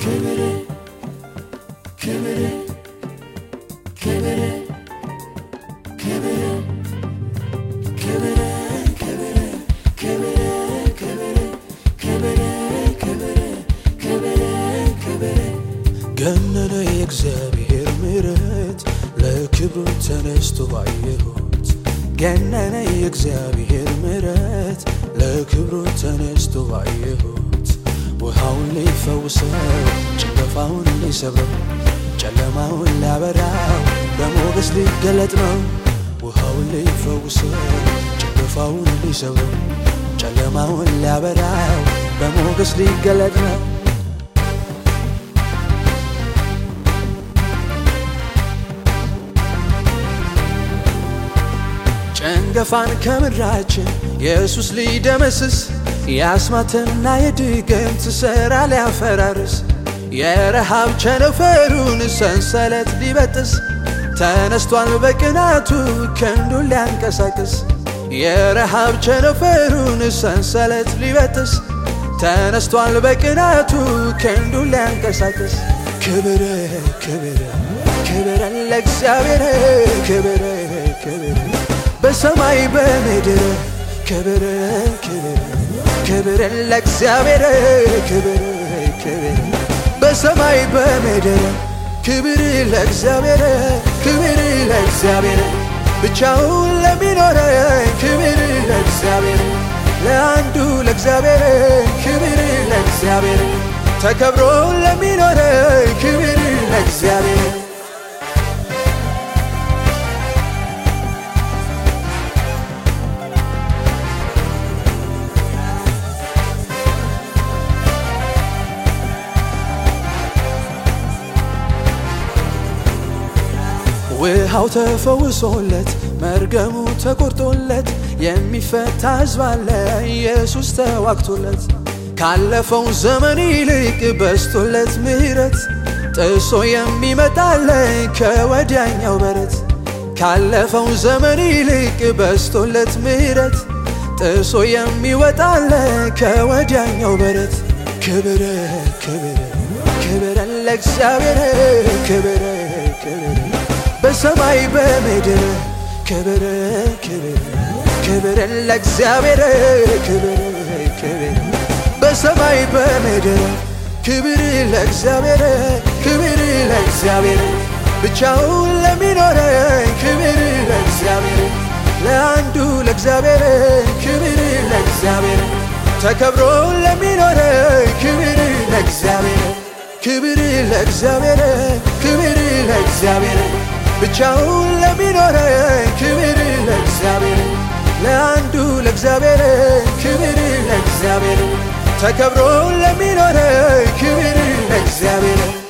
ክብር ክብር ክብር ክብር ክብር ክብር ክብር ክብር ክብር ክብር ክብር ክብር ገነነ የእግዚአብሔር ምሕረት ለክብሩ ተነስቶ ባየሁት ገነነ የእግዚአብሔር ምሕረት ለክብሩ ተነስቶ ባየሁት ውሃውን ሊፈውሰው ጭንገፋውን ሊሰብረው ጨለማውን ሊያበራው በሞገስ ሊገለጥ ነው ውሃውን ሊፈውሰው ጭንገፋውን ሊሰብረው ጨለማውን ሊያበራው በሞገስ ሊገለጥ ነው ጨንገፋን ከምድራችን ኢየሱስ ሊደመስስ የአስማትና የድግምት ሥራ ሊያፈራርስ የረሃብ ቸነፈሩን ሰንሰለት ሊበጥስ ተነስቷል በቅናቱ ክንዱን ሊያንቀሳቅስ የረሃብ ቸነፈሩን ሰንሰለት ሊበጥስ ተነስቷል በቅናቱ ክንዱን ሊያንቀሳቅስ ክብር ክብር ክብር ለእግዚአብሔር ክብር ክብር በሰማይ በምድር ክብር ክብር ክብር ለእግዚአብሔር ክብር ክብር በሰማይ በምድር ክብር ለእግዚአብሔር ክብር ለእግዚአብሔር ብቻውን ለሚኖረ ክብር ለእግዚአብሔር ለአንዱ ለእግዚአብሔር ክብር ለእግዚአብሔር ተከብሮ ለሚኖረ ክብር ለእግዚአብሔር ውሃው ተፈውሶለት መርገሙ ተቆርጦለት የሚፈታ ሕዝብ አለ ኢየሱስ ተዋግቶለት ካለፈው ዘመን ይልቅ በስቶለት ምሕረት ጥሶ የሚመጣለ ከወዲያኛው በረት ካለፈው ዘመን ይልቅ በስቶለት ምሕረት ጥሶ የሚወጣለ ከወዲያኛው በረት ክብር ክብር ክብር ለእግዚአብሔር ክብር ክብር በሰማይ በምድር ክብር ክብር ክብር ለእግዚአብሔር ክብር ክብር በሰማይ በምድር ክብር ለእግዚአብሔር ክብር ለእግዚአብሔር ብቻውን ለሚኖረ ክብር ለእግዚአብሔር ለአንዱ ለእግዚአብሔር ክብር ለእግዚአብሔር ተከብሮ ለሚኖረ ክብር ለእግዚአብሔር ክብር ለእግዚአብሔር ክብር ለእግዚአብሔር ብቻውን ለሚኖረ ክብር ለእግዚአብሔር ለአንዱ ለእግዚአብሔር ክብር ለእግዚአብሔር ተከብሮ ለሚኖረ ክብር ለእግዚአብሔር